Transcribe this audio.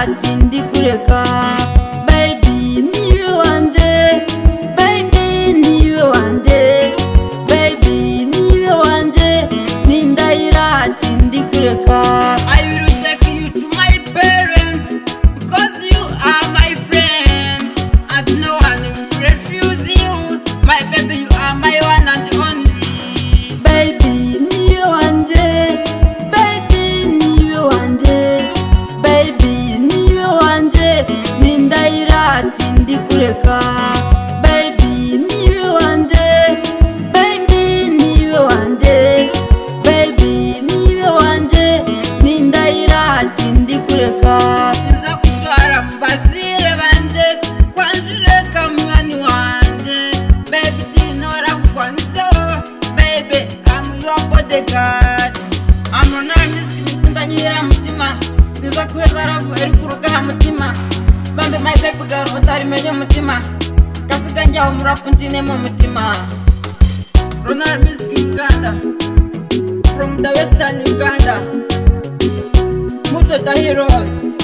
ntindi kureka baby niwe wanjye baby niwe wanjye baby niwe wanjye nindahira ntindi kureka I will take you to my parents because you are my friend. And no one will refuse you. My baby, you are my one and only. baby niwe wanjye baby niwe wanjye baby niwe wanjye nindahira ntindi kureka baby niwe wanjye baby niwe wanjye baby niwe wanjye nindahira ntindi kureka Nza kutwara mu bazire banje kwanjureka mwani wanje baby tinora kwanso baby I'm your bodyguard amonara nizikunda nyira mutima niza kuheza ravu eri kurugaha mutima bambe my baby girl butari menye mutima kasiga njyaho murapu ndinemo mutima Ronald Music Uganda from the Western Uganda Muto the Heroes